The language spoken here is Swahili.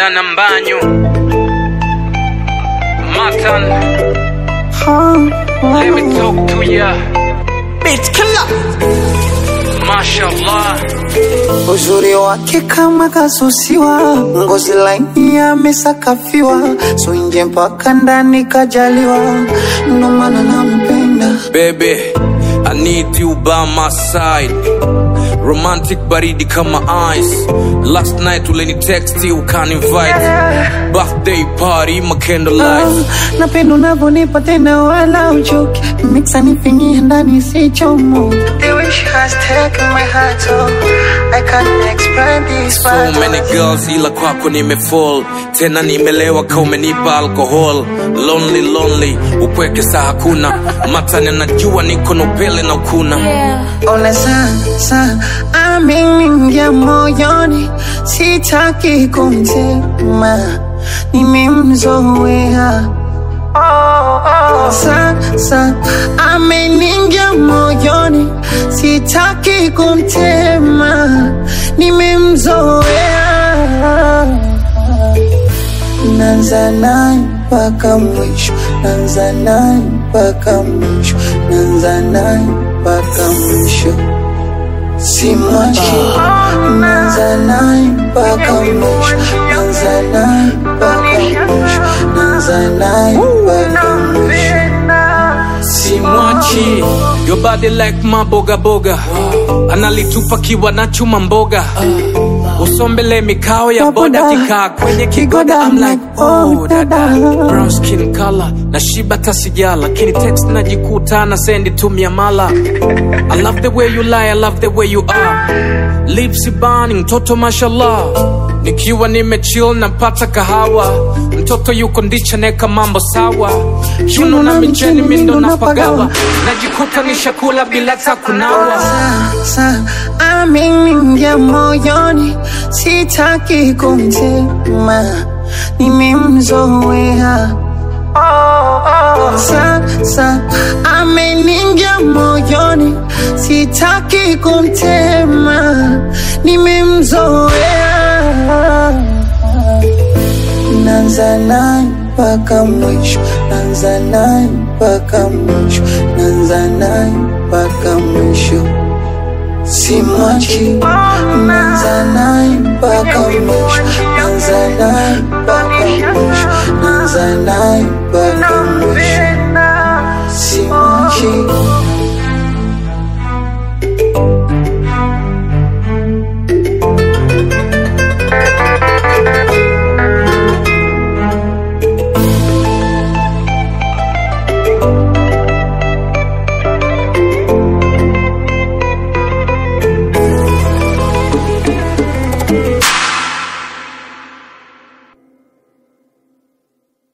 Manda na Mbanyu Matan Let me talk to ya Beat killer. Mashallah Uzuri wake kama kasusiwa, ngozi laini amesakafiwa, so nje mpaka ndani kajaliwa, ndo maana nampenda. Baby I need you by my side Romantic baridi kama ice Last night uleni text ukani invite Birthday party my candlelight Ah, napenda unavyonipa tena wala uchoki, mixa nifingie ndani sichomo. The way she has taken my heart, oh, I can't explain this. So many girls ila kwako nimefall tena nimelewa ka umenipa alcohol lonely lonely upweke saa hakuna matani najua niko na upele na ukuna Ole sasa ameingia moyoni, sitaki kumtema, nimemzoea. Sasa ameingia moyoni, sitaki kumtema, nimemzoea. Nanza naye mpaka mwisho, nanza naye mpaka mwisho, nanza naye mpaka mwisho, simwachi. Nanza naye mpaka mwisho, nanza naye mpaka mwisho, nanza naye mpaka mwisho, simwachi your body like maboga boga analitupa kiwa na chuma mboga usombele mikao ya boda kikaa kwenye kigoda I'm like oh dada brown skin color na shiba tasija lakini text najikuta na sendi tumia mala I love the way you lie I love the way you are lips burning mtoto mashallah nikiwa nimechill napata kahawa mtoto yuko ndicha neka mambo sawa kiuno na micheni mindo napagawa najikuta nishakula bila ta kunawa sasa ameingia moyoni, sitaki kumtema, nimemzoea. Sasa ameingia moyoni, sitaki kumtema, nimemzoea. Nanza naye mpaka mwisho, nanza naye mpaka mwisho, nanza naye mpaka mwisho, simwachi. Nanza naye mpaka mwisho, nanza naye mpaka mwisho, nanza naye mpaka mwisho.